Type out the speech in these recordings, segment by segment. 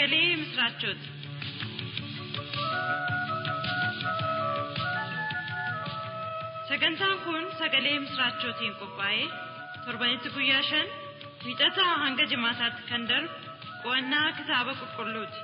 sagalee misiraachooti. Sagantaan kun sagalee misiraachootiin qophaa'ee torbanitti guyyaa shan wiixataa hanga jimaataatti kan darbu qo'annaa kitaaba qulqulluuti.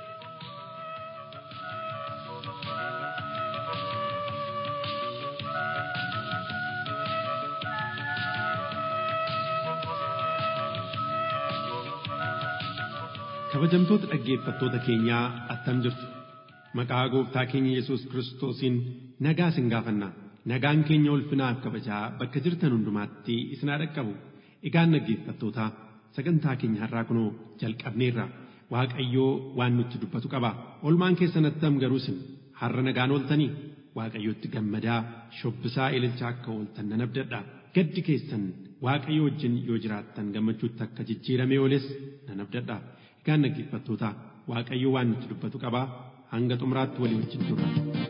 Kabajamtoota dhaggeeffattoota keenyaa attam jirtu. Maqaa gooftaa keenya Yesuus Kiristoosiin nagaa isin gaafanna. Nagaan keenya ulfinaaf kabajaa bakka jirtan hundumaatti isin haa dhaqqabu. Egaan dhaggeeffattootaa sagantaa keenya har'aa kunoo jalqabneerra. Waaqayyoo waan nutti dubbatu qaba. Olmaan keessan attam garuu isin har'a nagaan ooltanii Waaqayyootti gammadaa shobbisaa ililchaa akka ooltan nan abdadha. Gaddi keessan Waaqayyo wajjin yoo jiraattan gammachuutti akka jijjiiramee ooles nan abdadha. Egaan dhaggeeffattoota Waaqayyo waan nutti dubbatu qabaa hanga xumuraatti walii wajjin turra.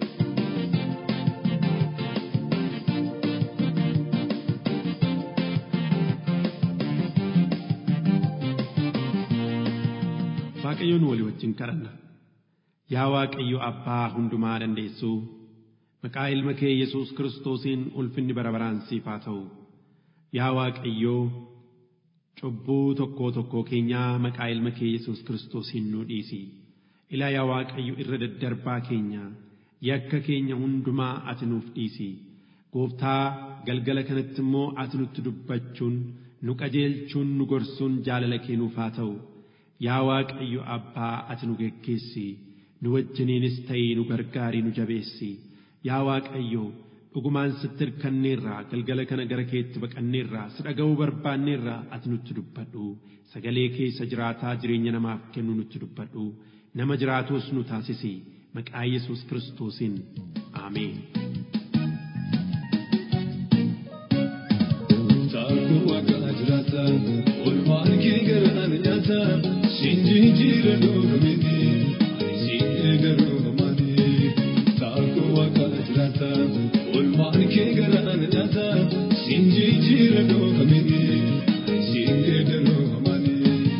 Waaqayyoon walii wajjin kadhanna. Yaa Waaqayyo Abbaa hundumaa dandeessuu maqaa ilma kee Yesuus Kiristoosiin ulfinni bara baraan siif haa ta'u. Yaa Waaqayyoo cubbuu tokkoo tokkoo keenyaa maqaa ilma kee Yesuus Kiristoosiin nuu dhiisi. Ilaa yaa Waaqayyo irra daddarbaa keenya yakka keenya hundumaa ati nuuf dhiisi. Gooftaa galgala kanatti immoo ati nutti dubbachuun nu qajeelchuun nu gorsuun jaalala kee nuuf haa ta'u. Yaa Waaqayyo Abbaa ati nu geggeessi. Nu wajjiniinis ta'ii nu gargaarii nu jabeessi. Yaa Waaqayyo dhugumaan sitti hirkanneerraa galgala kana gara keetti baqanneerraa si dhaga'uu barbaanneerraa ati nutti dubbadhu sagalee keessa jiraataa jireenya namaaf kennu nutti dubbadhu nama jiraatus nu taasisi maqaa Yesuus Kiristoosiin Ameen. Taakuu akka jiraata olmaan kee garaan nyaata siinjii jira dhugumini ani siin garuu mamaani taakuu akka jiraata olmaan kee garaan nyaata siinjii jira dhugumini ani siin garuu mamaani.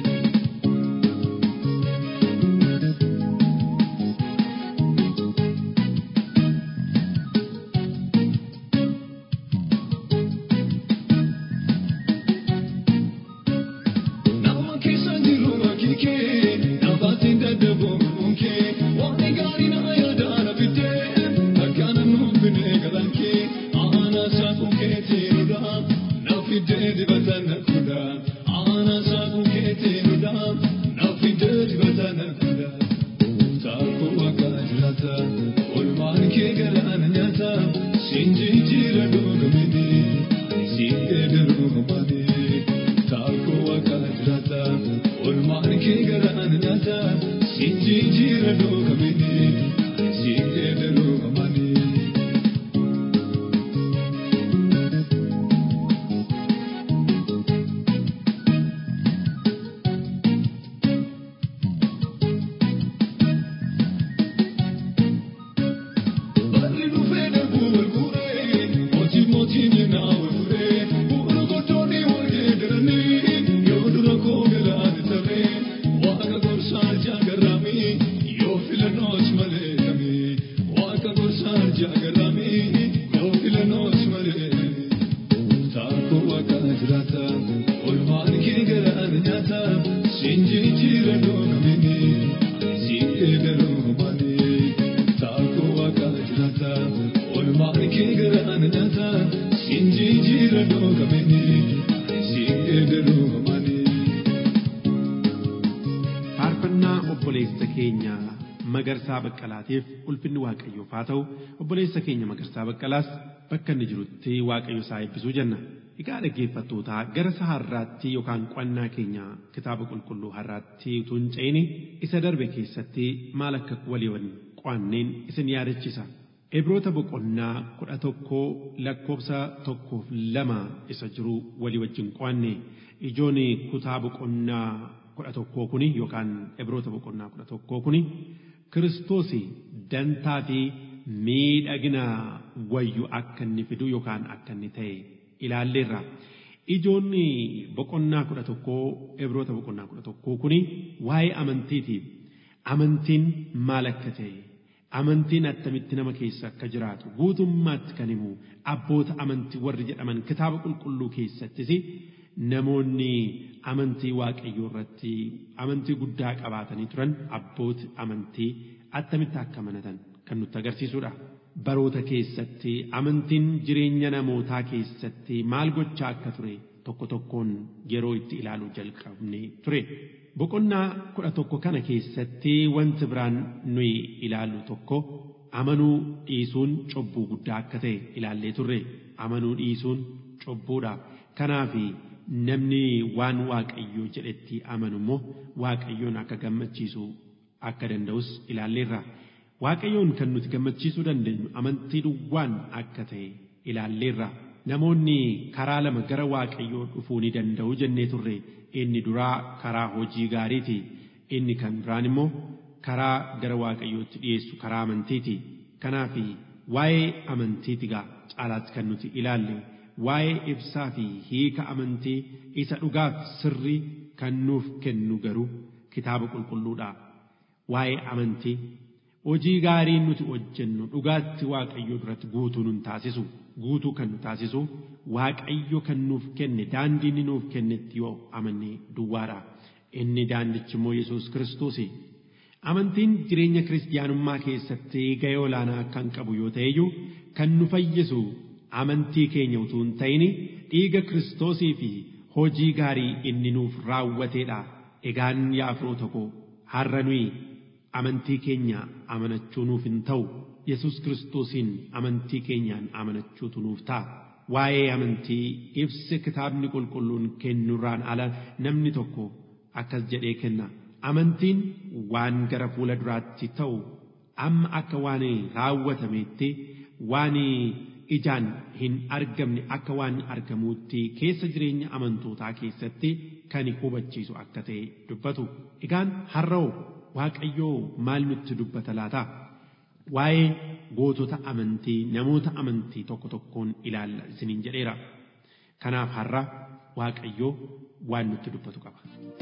Nama keessa jiru hakikee nafaatiin dadhaboo munkee waan gaarii na yaadaa na fidee akkaana nuuf fidee galankee aanaa saaquu keetii nudha na fidee dibata na kudha aanaa saaquu keetii nudha na fidee dibata na kudha. Taakuu akka jiraata olmaan kee galaana nyaata siinjii jira dhugamini ani siin garuu mamaani. Taakuu akka jiraata olmaan kee galaana nyaata siinjii jira dhugamini ani siin garuu mamaani. Barri dhufee darbuu wal guuree mootii mootiin naa wal furee bu'uura goddoonni wal geeddaranii yoo dura koo galaana taree waaqa gorsaa jaagaraamii yoo filannoos malee kamii waaqa gorsaa jaagaraamii yoo filannoos malee kamii taakuu waaqa jiraata olmaan kee galaana nyaata siinjii jira dhoogamini ani siin eegaluu maanii. Taakuu waaqa jiraata olmaan kee galaana nyaata siinjii jira dhoogamini ani siin eegaluu mamaanii. Faarfannaa obboleessa keenya Magarsaa Baqqalaatiif ulfinni Waaqayyoof haa ta'u obboleessa keenya Magarsaa Baqqalaas bakka inni jirutti Waaqayyo isaa eebbisuu jenna. Egaa dhaggeeffattootaa gara isa har'aatti yookaan qo'annaa keenya kitaaba qulqulluu har'aatti utuu hin ce'ini isa darbe keessatti maal akka walii qo'anneen isin yaadachisa. Ibroota boqonnaa kudha tokkoo lakkoofsa tokkoof lama isa jiru walii wajjin qo'anne ijoon kutaa boqonnaa kudha tokkoo kuni yookaan ibroota boqonnaa kudha tokkoo kuni Kiristoos dantaa fi miidhagina wayyu akka inni fidu yookaan akka inni ta'e ilaalleerra. Ijoonni boqonnaa kudha tokkoo ibroota boqonnaa kudha tokkoo kuni waa'ee amantiitiif amantiin maal akka ta'e amantiin attamitti nama keessa akka jiraatu guutummaatti kan himu abboota amantii warri jedhaman kitaaba qulqulluu keessattis namoonni amantii waaqayyoo irratti amantii guddaa qabaatanii turan abbooti amantii attamitti akka amanatan kan nutti agarsiisudha. Baroota keessatti amantiin jireenya namootaa keessatti maal gochaa akka ture tokko tokkoon yeroo itti ilaaluu jalqabne ture. Boqonnaa kudha tokko kana keessatti wanti biraan nuyi ilaallu tokko amanuu dhiisuun cubbuu guddaa akka ta'e ilaallee turre. Amanuu dhiisuun cubbuudha. Kanaaf namni waan waaqayyoo jedhetti amanu immoo waaqayyoon akka gammachiisu akka danda'us ilaalleerra. Waaqayyoon kan nuti gammachiisuu dandeenyu amantii duwwaan akka ta'e ilaalleerra. Namoonni karaa lama gara waaqayyoo dhufuu ni danda'u jennee turre. Inni duraa karaa hojii gaariiti. Inni kan biraan immoo karaa gara waaqayyootti dhiyeessu karaa amantiiti. Kanaaf waa'ee amantiiti gaa caalaatti kan nuti ilaalle. Waa'ee ibsaa fi hiika amantii isa dhugaaf sirrii kan nuuf kennu garuu kitaaba qulqulluudha. Waa'ee amantii hojii gaarii nuti hojjennu dhugaatti waaqayyoo duratti guutuu nun taasisu guutuu kan nu taasisu waaqayyo kan nuuf kenne daandii inni nuuf kennetti yoo amanne duwwaadha inni daandichi immoo yesus kiristoosi amantiin jireenya kiristiyaanummaa keessatti ga'ee olaanaa kan qabu yoo ta'eyyuu kan nu fayyisu amantii keenya utuu hin ta'in dhiiga kiristoosii fi hojii gaarii inni nuuf raawwateedha egaan yaa firoota koo har'a nuyi amantii keenya amanachuu nuuf hin ta'u yesus kiristoosiin amantii keenyaan amanachuutu nuuf ta'a. Waa'ee amantii ibsi kitaabni qulqulluun kennurraan ala namni tokko akkas jedhee kenna. Amantiin waan gara fuula duraatti ta'u amma akka waan raawwatameetti waan ijaan hin argamne akka waan argamuutti keessa jireenya amantootaa keessatti kan hubachiisu akka ta'e dubbatu. Egaan har'oo Waaqayyoo maal nutti dubbata laata? Waa'ee gootota amantii namoota amantii tokko tokkoon ilaalla isiniin jedheera. Kanaaf har'a Waaqayyoo waan nutti dubbatu qaba.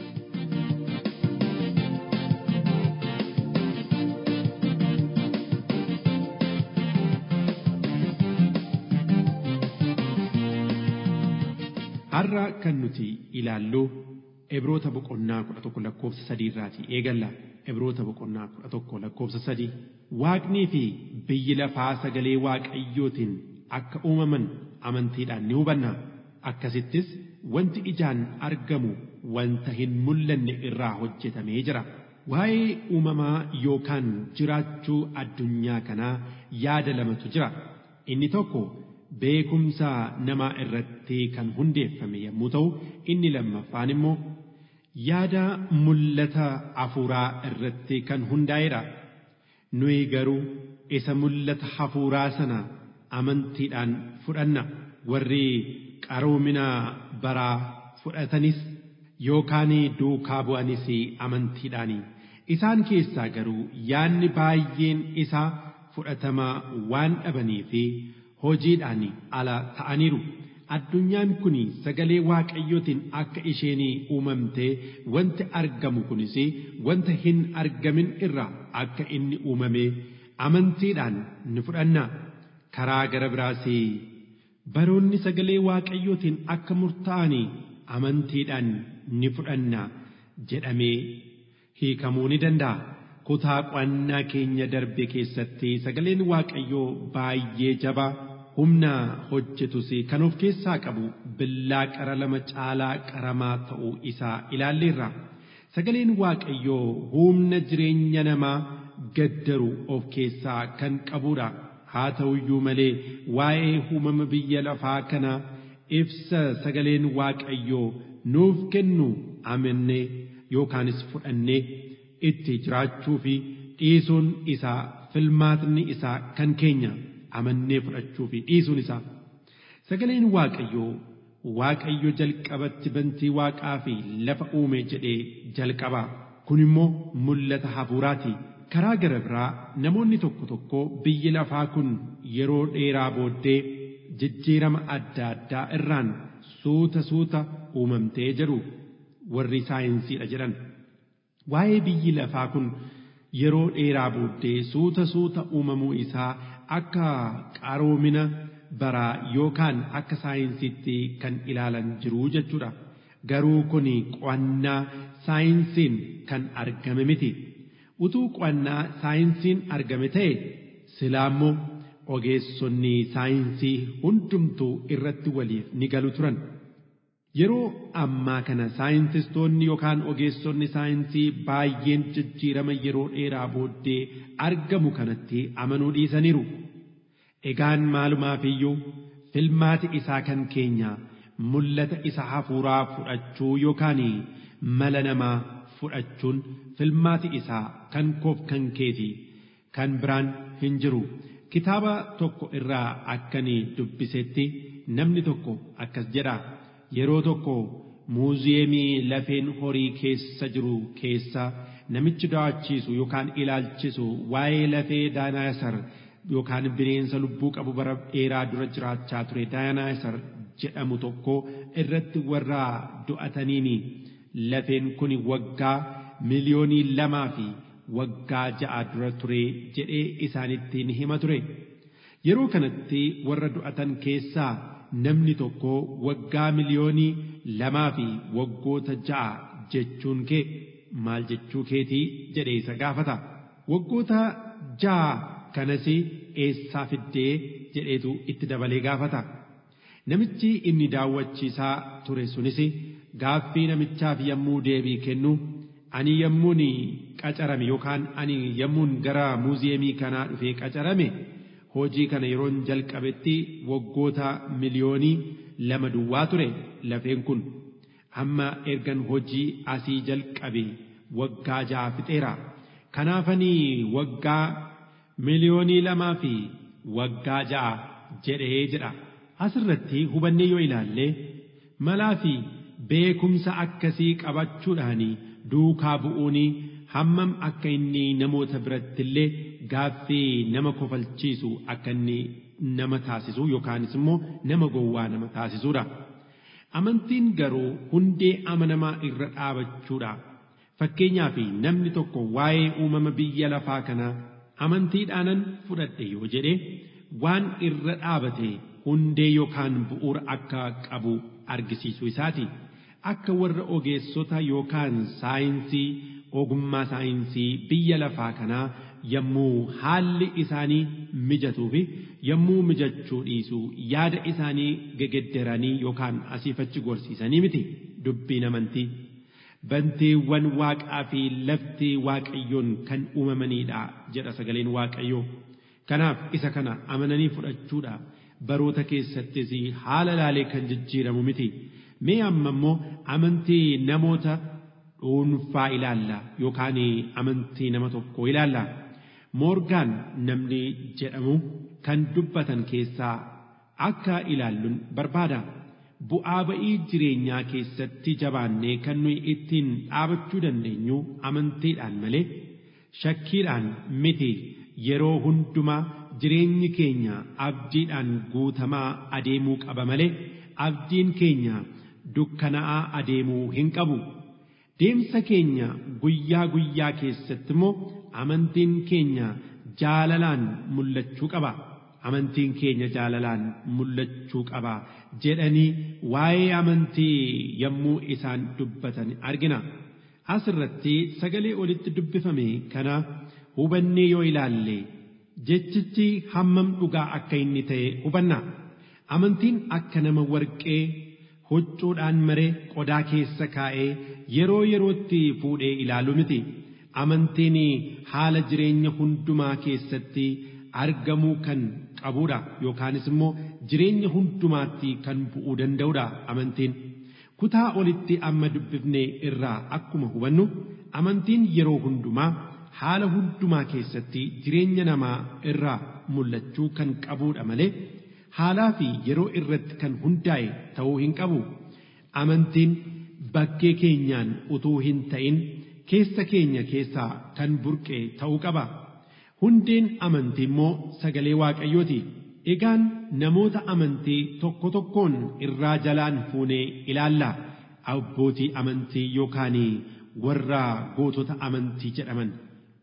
Har'a kan nuti ilaallu Ibroota boqonnaa kudha tokko lakkoofsa sadii irraatii eegalla. Ibroota boqonnaa kudha tokko lakkoofsa sadii. Waaqnii fi biyyi lafaa sagalee waaqayyootiin akka uumaman amantiidhaan ni hubanna. Akkasittis wanti ijaan argamu wanta hin mul'anne irraa hojjetamee jira. Waa'ee uumamaa yookaan jiraachuu addunyaa kanaa yaada lamatu jira. Inni tokko beekumsa namaa irratti kan hundeeffame yommuu ta'u, inni lammaffaan immoo yaada mul'ata hafuuraa irratti kan hundaa'edha. Nuyi garuu isa mul'ata hafuuraa sana amantiidhaan fudhanna. Warri qaroomina baraa fudhatanis yookaan duukaa bu'anis amantiidhaani. Isaan keessaa garuu yaadni baay'een isaa fudhatamaa waan dhabanii fi hojiidhaan ala ta'aniiru. addunyaan kun sagalee waaqayyootiin akka isheen uumamtee wanti argamu kunis wanta hin argamin irraa akka inni uumame amantiidhaan ni fudhanna karaa gara biraas baroonni sagalee waaqayyootiin akka murtaa'an amantiidhaan ni fudhanna jedhamee hiikamuu ni danda'a. Kutaa qo'annaa keenya darbe keessatti sagaleen waaqayyoo baay'ee jabaa. humna hojjetus kan of keessaa qabu billaa qara lama caalaa qaramaa ta'uu isaa ilaalleerra. Sagaleen Waaqayyoo humna jireenya namaa gaddaru of keessaa kan qabudha. Haa ta'uyyuu malee waa'ee uumama biyya lafaa kana ibsa sagaleen Waaqayyoo nuuf kennu amannee yookaanis fudhannee itti jiraachuu fi dhiisuun isaa filmaatni isaa kan keenya. amannee fudhachuu fi dhiisuun isaa sagaleen waaqayyoo waaqayyo jalqabatti bantii waaqaa fi lafa uume jedhee jalqaba kun immoo mul'ata hafuuraati karaa gara biraa namoonni tokko tokko biyyi lafaa kun yeroo dheeraa booddee jijjiirama adda addaa irraan suuta suuta uumamtee jedhu warri saayinsiidha jedhan waa'ee biyyi lafaa kun yeroo dheeraa booddee suuta suuta uumamuu isaa akka qaroomina baraa yookaan akka saayinsiitti kan ilaalan jiru jechuudha. Garuu kun qo'annaa saayinsiin kan argame miti. Utuu qo'annaa saayinsiin argame ta'e silaa immoo ogeessonni saayinsii hundumtuu irratti waliif ni galu turan. Yeroo ammaa kana saayintistoonni yookaan ogeessonni saayinsii baay'een jijjiirama yeroo dheeraa booddee argamu kanatti amanuu dhiisaniiru. Egaan maalumaaf iyyuu filmaati isaa kan keenya mul'ata isa hafuuraa fudhachuu yookaan mala namaa fudhachuun filmaati isaa kan koof kan keeti kan biraan hin jiru. Kitaaba tokko irraa akkanii dubbisetti namni tokko akkas jedha. Yeroo tokko muuziyeemii lafeen horii keessa jiru keessa namichi daawwachiisu yookaan ilaalchisu waa'ee lafee daayinaasar yookaan bineensa lubbuu qabu bara dheeraa dura jiraachaa ture daayinaasar jedhamu tokko irratti warra du'ataniin lafeen kun waggaa miliyoonii lamaa fi waggaa ja'a dura ture jedhee isaanitti ni hima ture. Yeroo kanatti warra du'atan keessaa namni tokko waggaa miliyoonii lamaa fi waggoota ja'a jechuun kee maal jechuu keetii jedhee isa gaafata. Waggoota ja'a kanas eessaa fiddee jedheetu itti dabalee gaafata. Namichi inni daawwachiisaa ture sunis gaaffii namichaaf yommuu deebii kennu ani yommuun qacarame yookaan ani yommuun gara muuziyeemii kanaa dhufee qacarame hojii kana yeroon jalqabetti waggoota miliyoonii lama duwwaa ture lafeen kun amma ergan hojii asii jalqabe waggaa ja'a fixeera kanaafanii waggaa miliyoonii lamaa fi waggaa ja'a jedhee jedha asirratti hubannee yoo ilaalle malaa fi beekumsa akkasii qabachuudhaan duukaa bu'uun hammam akka inni namoota biratti illee gaaffii nama kofalchiisu akka inni nama taasisu yookaanis immoo nama gowwaa nama taasisudha. Amantiin garuu hundee amanamaa irra dhaabachuudha. Fakkeenyaaf namni tokko waa'ee uumama biyya lafaa kanaa amantiidhaanan fudhadhe yoo jedhe waan irra dhaabate hundee yookaan bu'uura akka qabu argisiisu isaati. Akka warra ogeessota yookaan saayinsii ogummaa saayinsii biyya lafaa kanaa yommuu haalli isaanii mijatuu fi yommuu mijachuu dhiisu yaada isaanii gegedderanii yookaan asiifachi gorsiisanii miti dubbiin amantii. Banteewwan waaqaa fi lafti waaqayyoon kan uumamaniidha jedha sagaleen waaqayyoo. Kanaaf isa kana amananii fudhachuudha baroota keessattis haala laalee kan jijjiiramu miti. Mee amma immoo amantii namoota dhuunfaa ilaalla yookaan amantii nama tokkoo ilaalla. Moorgaan namni jedhamu kan dubbatan keessaa akka ilaalluun barbaada. Bu'aa ba'ii jireenyaa keessatti jabaannee kan nuyi ittiin dhaabachuu dandeenyu amantiidhaan malee shakkiidhaan miti yeroo hundumaa jireenyi keenya abdiidhaan guutamaa adeemuu qaba malee abdiin keenya dukkana'aa adeemuu hin qabu. Deemsa keenya guyyaa guyyaa keessatti immoo amantiin keenya jaalalaan mul'achuu qaba. Amantiin keenya jaalalaan mul'achuu qaba jedhanii waa'ee amantii yommuu isaan dubbatan argina. Asirratti sagalee olitti dubbifame kana hubannee yoo ilaalle jechichi hammam dhugaa akka inni ta'e hubanna. Amantiin akka nama warqee huccuudhaan maree qodaa keessa kaa'ee yeroo yerootti fuudhee ilaalu miti. Amantiin haala jireenya hundumaa keessatti argamuu kan qabudha yookaanis immoo jireenya hundumaatti kan bu'uu danda'udha amantiin. Kutaa olitti amma dubbifne irraa akkuma hubannu amantiin yeroo hundumaa haala hundumaa keessatti jireenya namaa irraa mul'achuu kan qabudha malee haalaa fi yeroo irratti kan hundaa'e ta'uu hin qabu. Amantiin bakkee keenyaan utuu hin ta'in keessa keenya keessaa kan burqe ta'uu qaba. Hundeen amantii immoo sagalee waaqayyooti. Egaan namoota amantii tokko tokkoon irraa jalaan fuunee ilaalla. Abbootii amantii yookaan warra gootota amantii jedhaman.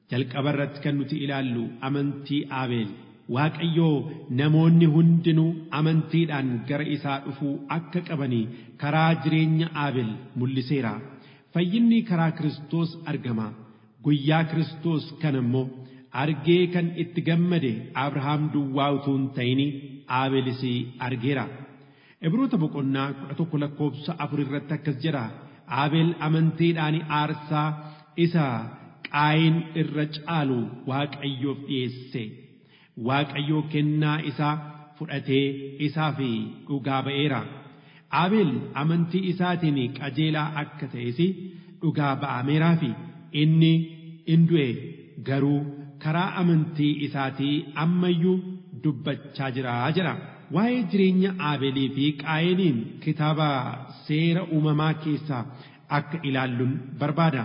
jalqaba irratti kan nuti ilaallu amantii Abeel. Waaqayyoo namoonni hundinuu amantiidhaan gara isaa dhufuu akka qabanii karaa jireenya Abeel mul'iseera. Fayyinni karaa Kiristoos argama. Guyyaa Kiristoos kana immoo argee kan itti gammade Abrahaam duwwaa utuu hin ta'in Abeelis argeera. Ibroota boqonnaa kudha tokko lakkoofsa afur irratti akkas jedha. Abeel amantiidhaan aarsaa isa qaayin irra caalu Waaqayyoof dhiyeesse. Waaqayyoo kennaa isaa fudhatee isaaf dhugaa ba'eera. Abeel amantii isaatiin qajeelaa akka ta'es dhugaa ba'ameeraa fi inni in du'e garuu karaa amantii isaatii ammayyuu dubbachaa jira jira. Waa'ee jireenya Abeelii fi Qaayiniin kitaaba seera uumamaa keessaa akka ilaalluun barbaada.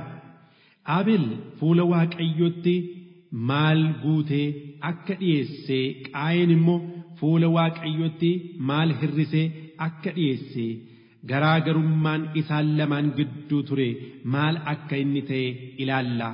Abeel fuula Waaqayyootti maal guutee akka dhiyeessee Qaayin immoo fuula Waaqayyootti maal hirrisee akka dhiyeesse garaagarummaan isaan lamaan gidduu ture maal akka inni ta'e ilaalla.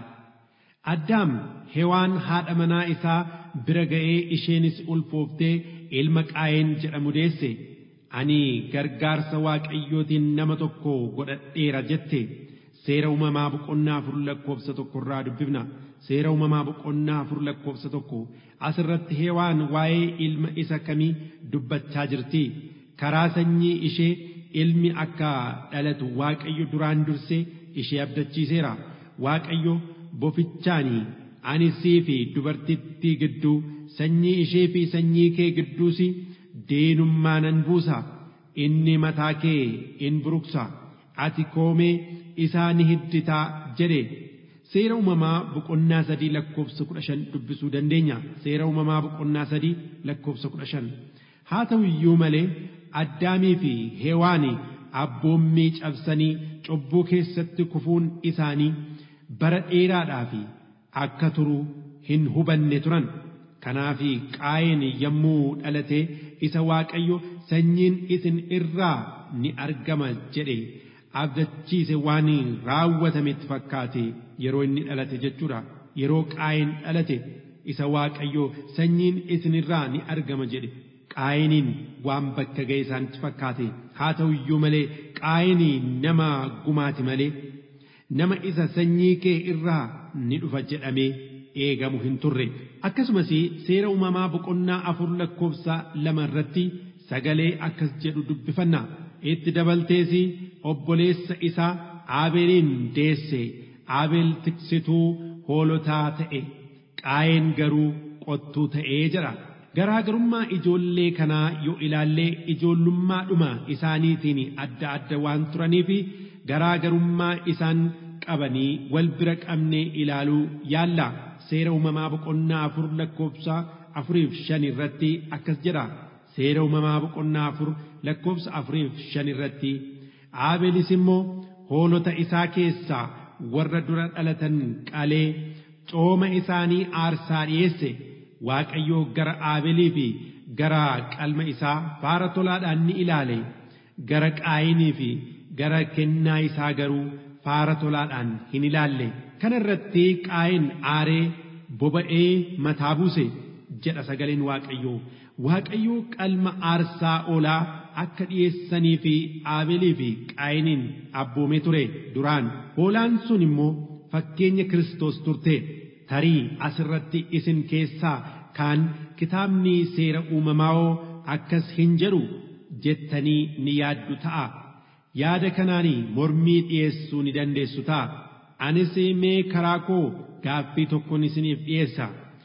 Addaam hewaan haadha manaa isaa bira ga'ee isheenis ulfooftee ilma qaayeen jedhamu deesse. Ani gargaarsa waaqayyootiin nama tokko godhadheera jette. Seera uumamaa boqonnaa afur lakkoofsa tokko irraa dubbifna. Seera uumamaa boqonnaa afur lakkoofsa tokko asirratti hewaan waa'ee ilma isa kamii dubbachaa jirti. Karaa sanyii ishee ilmi akka dhalatu waaqayyo duraan dursee ishee abdachiiseera. Waaqayyo bofichaanii ani sii fi dubartittii gidduu sanyii ishee fi sanyii kee gidduus deenummaa nan buusa. Inni mataa kee in buruqsa. Ati koomee isaa ni hidditaa jedhe. Seera uumamaa boqonnaa sadii lakkoofsa kudha shan dubbisuu dandeenya. Seera uumamaa boqonnaa sadii lakkoofsa kudha shan. Haa ta'u iyyuu malee addaamii fi heewaani abboommii cabsanii cubbuu keessatti kufuun isaanii bara dheeraadhaaf akka turu hin hubanne turan. Kanaaf qaayeen yommuu dhalate isa Waaqayyo sanyiin isin irraa ni argama jedhe abdachiise waan raawwatametti fakkaate yeroo inni dhalate jechuudha. Yeroo qaayeen dhalate isa Waaqayyo sanyiin isinirraa ni argama jedhe qaayiniin waan bakka ga'e isaanitti fakkaate haa ta'u iyyuu malee qaayinii nama gumaati malee nama isa sanyii kee irraa ni dhufa jedhamee eegamu hin turre akkasumas seera uumamaa boqonnaa afur lakkoofsa lama irratti sagalee akkas jedhu dubbifanna itti dabaltees obboleessa isaa aabeeliin deesse aabeel tiksituu hoolotaa ta'e qaayeen garuu qottuu ta'ee jedha. Garaagarummaa ijoollee kanaa yoo ilaallee ijoollummaadhuma isaaniitiin adda adda waan turaniif garaagarummaa isaan qabanii wal bira qabnee ilaaluu yaalla. Seera uumamaa boqonnaa afur lakkoofsa afuriif shan irratti akkas jedha. Seera uumamaa boqonnaa afur lakkoofsa afuriif shan irratti Aabelis immoo hoolota isaa keessaa warra dura dhalatan qalee cooma isaanii aarsaa dhiyeesse. Waaqayyoo gara Aabeelii fi gara qalma isaa faara tolaadhaan ni ilaale. Gara qaayinii fi gara kennaa isaa garuu faara tolaadhaan hin ilaalle. Kana irratti qaayin aaree boba'ee mataa buuse jedha sagaleen Waaqayyoo. Waaqayyoo qalma aarsaa oolaa akka dhiyeessanii fi Aabeelii fi qaayiniin abboomee ture duraan. Hoolaan sun immoo fakkeenya Kiristoos turte. tarii asirratti isin keessaa kaan kitaabni seera uumamaa akkas hin jedhu jettanii ni yaaddu ta'a. Yaada kanaan mormii dhiyeessuu ni dandeessu ta'a. Anis mee karaa koo gaaffii tokkoon isiniif dhiyeessa.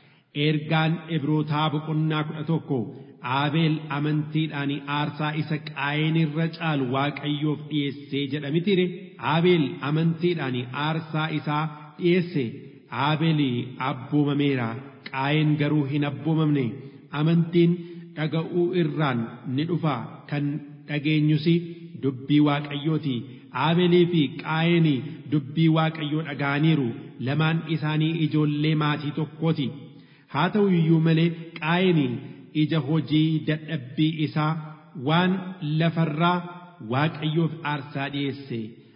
Ergaan Ibrootaa boqonnaa kudha tokko Aabeel amantiidhaan aarsaa isa qaayeen irra caalu Waaqayyoof dhiyeessee jedha mitire. Aabeel amantiidhaan aarsaa isaa dhiyeesse. Aabeel abboomameera qaayeen garuu hin abboomamne amantiin dhaga'uu irraan ni dhufa kan dhageenyus dubbii waaqayyooti Aabeelii fi qaayeen dubbii waaqayyoo dhaga'aniiru lamaan isaanii ijoollee maatii tokkooti haa ta'u iyyuu malee qaayeen ija hojii dadhabbii isaa waan lafarraa waaqayyoof aarsaa dhiyeesse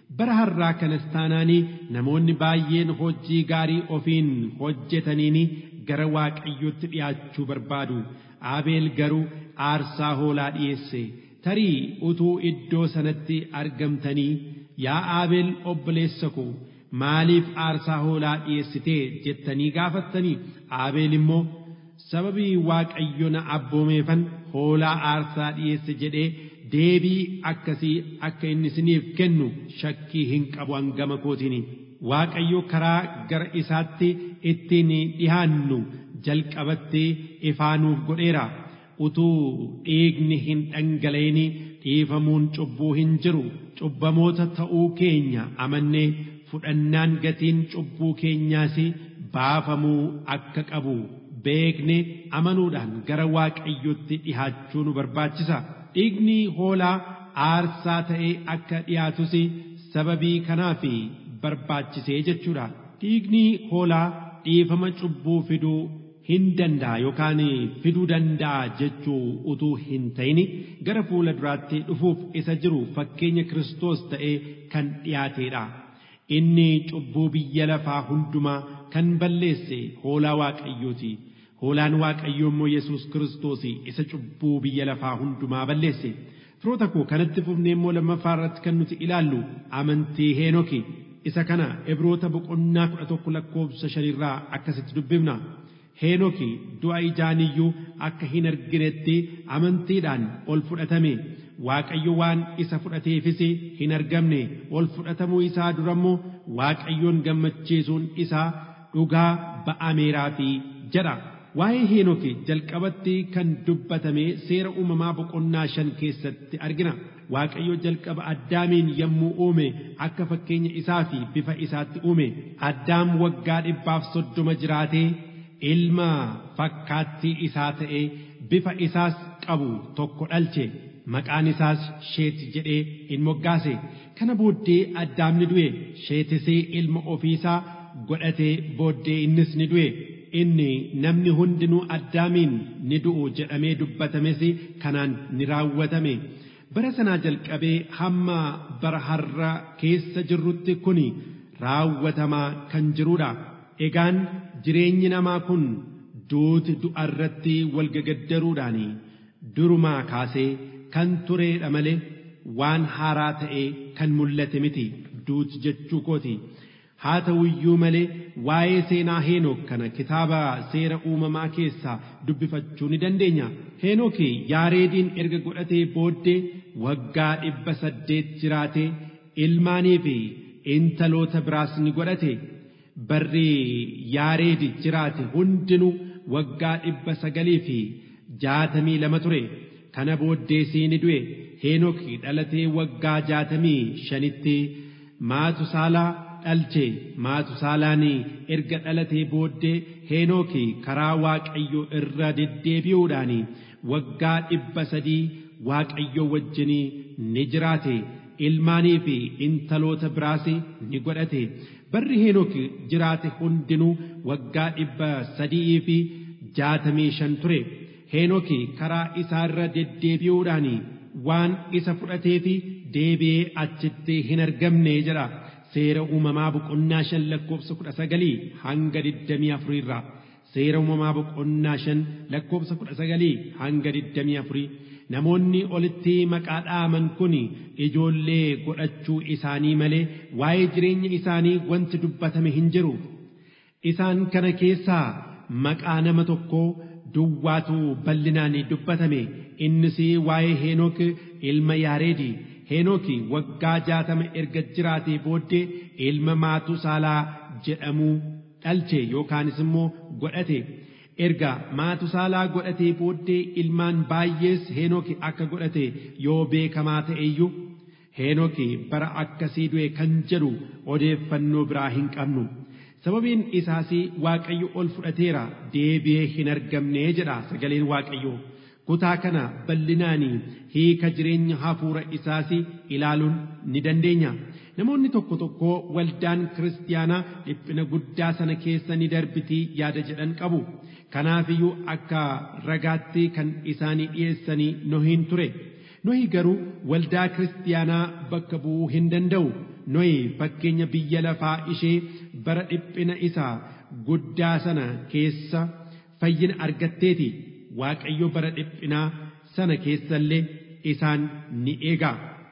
bara har'aa kanas taanaanii namoonni baay'een hojii gaarii ofiin hojjetaniini gara waaqayyotti dhi'aachuu barbaadu aabeel garuu aarsaa hoolaa dhi'eesse tarii utuu iddoo sanatti argamtanii yaa aabeel obboleessa koo maaliif aarsaa hoolaa dhi'eessitee jettanii gaafattanii aabeel immoo sababii waaqayyo na abboomeefan hoolaa aarsaa dhi'eesse jedhee deebii akkasii akka inni isiniif kennu shakkii hin qabu hangama kootiin waaqayyo karaa gara isaatti ittiin dhihaannu jalqabatti ifaanuuf godheera utuu dhiigni hin dhangala'in dhiifamuun cubbuu hin jiru cubbamoota ta'uu keenya amannee fudhannaan gatiin cubbuu keenyaas baafamuu akka qabu beekne amanuudhaan gara waaqayyotti dhihaachuu nu barbaachisa dhiigni hoolaa aarsaa ta'ee akka dhiyaatus sababii kanaaf barbaachisee jechuudha dhiigni hoolaa dhiifama cubbuu fiduu hin danda'a yookaan fiduu danda'a jechuu utuu hin ta'in gara fuula duraatti dhufuuf isa jiru fakkeenya Kiristoos ta'ee kan dhiyaateedha. Inni cubbuu biyya lafaa hundumaa kan balleesse hoolaa waaqayyooti. Hoolaan waaqayyoo immoo Yesuus Kiristoos isa cubbuu biyya lafaa hundumaa balleesse. Firoota koo kanatti fufnee immoo lammaffaa irratti kan nuti ilaallu amantii Heenoki. Isa kana Ibroota boqonnaa kudha tokko lakkoofsa shanirraa akkasitti dubbifna. Heenoki du'a ijaaniyyuu akka hin arginetti amantiidhaan ol fudhatame. Waaqayyo waan isa fudhateefis hin argamne ol fudhatamuu isaa durammoo Waaqayyoon gammachiisuun isaa dhugaa ba'ameeraafi jedha. Waa'ee Heenoki jalqabatti kan dubbatame seera uumamaa boqonnaa shan keessatti argina. Waaqayyo jalqaba addaamiin yommuu uume akka fakkeenya isaa fi bifa isaatti uume. Addaam waggaa dhibbaaf soddoma jiraatee ilma fakkaattii isaa ta'ee bifa isaas qabu tokko dhalche. Maqaan isaas sheeti jedhee in moggaase. Kana booddee addaamni du'e sheetisee ilma ofiisaa godhatee booddee innis ni du'e. inni namni hundinuu addaamiin ni du'u jedhamee dubbatames kanaan ni raawwatame. Bara sanaa jalqabee hamma bara har'a keessa jirrutti kun raawwatamaa kan jirudha. Egaan jireenyi namaa kun duuti du'arratti walgagaddaruudhaan durumaa kaasee kan tureedha malee waan haaraa ta'ee kan mul'ate miti duuti jechuu kooti. haa ta'u iyyuu malee waa'ee seenaa Heenok kana kitaaba seera uumamaa keessaa dubbifachuu ni dandeenya. Heenok yaareediin erga godhatee booddee waggaa dhibba saddeet jiraatee ilmaanii fi intaloota biraas ni godhate. Barri yaareedi jiraate hundinuu waggaa dhibba sagalii fi jaatamii lama ture. Kana booddeesii ni du'e. Heenok dhalatee waggaa jaatamii shanitti maatusaalaa dhalche maatusaalaan erga dhalatee booddee heenooki karaa waaqayyo irra deddeebi'uudhaan waggaa dhibba sadii waaqayyo wajjinii ni jiraate ilmaanii fi intaloota biraas ni godhate barri heenooki jiraate hundinuu waggaa dhibba sadii fi jaatamii shan ture heenooki karaa isaarra deddeebi'uudhaan waan isa fudhatee fi deebi'ee achitti hin argamne jedha. seera uumamaa boqonnaa shan lakkoofsa kudha sagalii hanga digdamii afurii irraa seera uumamaa boqonnaa shan lakkoofsa kudha sagalii hanga digdamii afurii namoonni olitti maqaa dhaaman kun ijoollee godhachuu isaanii malee waa'ee jireenya isaanii wanti dubbatame hin jiru isaan kana keessaa maqaa nama tokkoo duwwaatu bal'inaan dubbatame innis waa'ee heenok ilma yaareedi Heenooki waggaa jaatama erga jiraatee booddee ilma maatusaalaa jedhamu dhalche yookaanis immoo godhate. Erga maatusaalaa godhatee booddee ilmaan baay'ees Heenooki akka godhate yoo beekamaa ta'e iyyuu Heenooki bara akkasii du'e kan jedhu odeeffannoo biraa hin qabnu. Sababiin isaas Waaqayyo ol fudhateera deebi'ee hin argamne jedha sagaleen Waaqayyoo. kutaa kana bal'inaan hiika jireenya hafuura isaas ilaaluun ni dandeenya. Namoonni tokko tokko waldaan kiristaanaa dhiphina guddaa sana keessa ni darbitii yaada jedhan qabu. Kanaafiyyuu akka ragaatti kan isaanii dhiyeessanii nohiin ture. Nohi garuu waldaa kiristaanaa bakka bu'uu hin danda'u. nohi fakkeenya biyya lafaa ishee bara dhiphina isaa guddaa sana keessa fayyina argatteeti waaqayyo bara dhiphinaa sana keessallee isaan ni eegaa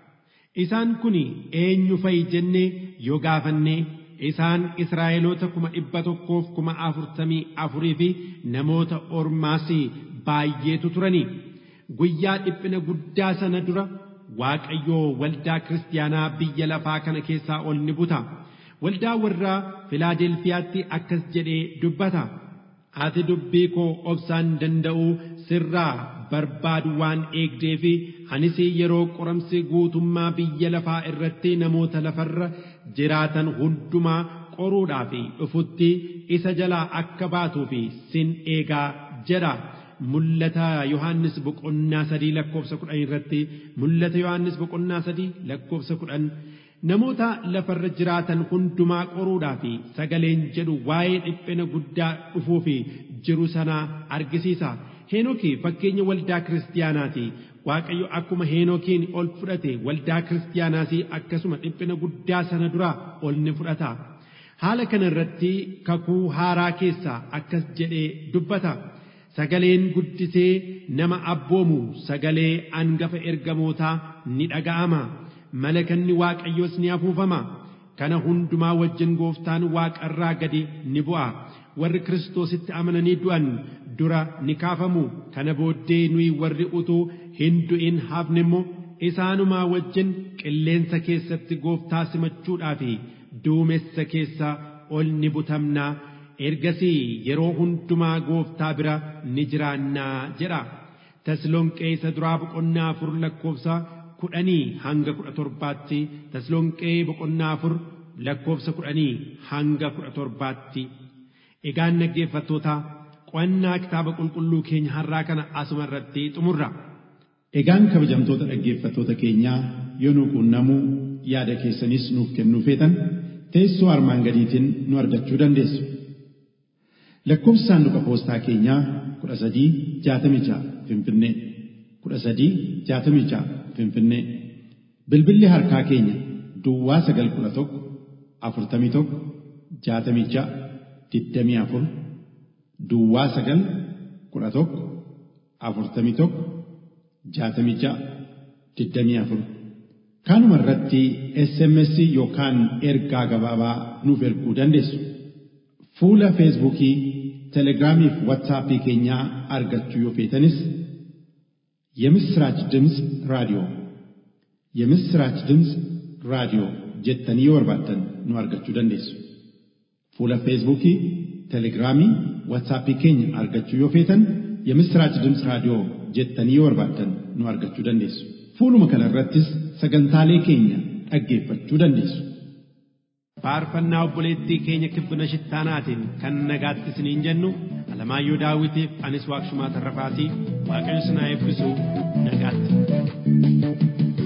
isaan kun eenyu fa'i jennee yoo gaafannee isaan Israa'eloota kuma dhibba tokkoof kuma afurtamii afurii fi namoota ormaas baay'eetu turani guyyaa dhiphina guddaa sana dura Waaqayyoo waldaa kiristaanaa biyya lafaa kana keessaa ol ni buta waldaa warra filaadelfiyaatti akkas jedhee dubbata ati dubbii koo obsaan danda'uu sirraa barbaadu waan eegdee fi anis yeroo qoramsi guutummaa biyya lafaa irratti namoota lafarra jiraatan hundumaa qoruudhaaf dhufutti isa jalaa akka baatuu fi sin eegaa jedha. Mul'ata Yohaannis boqonnaa sadii lakkoofsa kudhan irratti mul'ata Yohaannis boqonnaa sadii lakkoofsa kudhan namoota lafarra jiraatan hundumaa qoruudhaaf sagaleen jedhu waa'ee dhiphina guddaa dhufuuf jiru sanaa argisiisa. Heenooki fakkeenya waldaa kiristaanaati. Waaqayyo akkuma heenookiin ol fudhate waldaa kiristaanaas akkasuma dhiphina guddaa sana duraa ol ni fudhata. Haala kana irratti kakuu haaraa keessaa akkas jedhee dubbata. Sagaleen guddisee nama abboomu sagalee angafa ergamootaa ni dhaga'ama. Malakanni Waaqayyoos ni afuufama. Kana hundumaa wajjin gooftaan waaqarraa gadi ni bu'a. Warri Kiristoositti amananii du'an dura ni kaafamu. Kana booddee nuyi warri utuu hin du'in hafne immoo isaanumaa wajjin qilleensa keessatti gooftaa simachuudhaaf duumessa keessa ol ni butamnaa. Ergasii yeroo hundumaa gooftaa bira ni jiraannaa jedha. Taslonqee isa duraa boqonnaa afur lakkoofsa kudhanii hanga kudha torbaatti taslonqee boqonnaa afur lakkoofsa kudhanii hanga kudha torbaatti. Egaan dhaggeeffattoota qo'annaa kitaaba qulqulluu keenya har'aa kana asuma irratti xumurra. Egaan kabajamtoota dhaggeeffattoota keenyaa yoo nu quunnamuu yaada keessanis nuuf kennuu feetan teessoo armaan gadiitiin nu argachuu dandeessu. Lakkoofsi saanduqa poostaa keenyaa kudha sadii jaatamii ja'a Finfinnee kudha sadii jaatamii ja'a Finfinnee bilbilli harkaa keenya Duwwaa sagal kudha tokko afurtamii tokko jaatamii ja'a digdamii afur Duwwaa sagal kudha tokko afurtamii tokko jaatamii ja'a digdamii afur Kanuma irratti SMS yookaan ergaa gabaabaa nuuf erguu dandeessu. Fuula Feesbuukii, Telegiraamii fi Waatsaappii keenyaa argachuu yoo feetanis የምስራች ድምፅ ራዲዮ የምስራች ድምፅ ራዲዮ jettanii yoo barbaaddan nu argachuu dandeessu. Fuula Feesbuukii, Telegiraamii, Waatsaappii keenya argachuu yoo feetan የምስራች ድምፅ raadiyoo jettanii yoo barbaaddan nu argachuu dandeessu. Fuuluma kana irrattis sagantaalee keenya dhaggeeffachuu dandeessu. faarfannaa obboleettii keenya kibbina shittaanaatiin kan nagaatti isiniin jennu alamaayyoo daawitiif anis waaqshumaa tarrafaatii waaqayyo sinaa eebbisu nagaatti.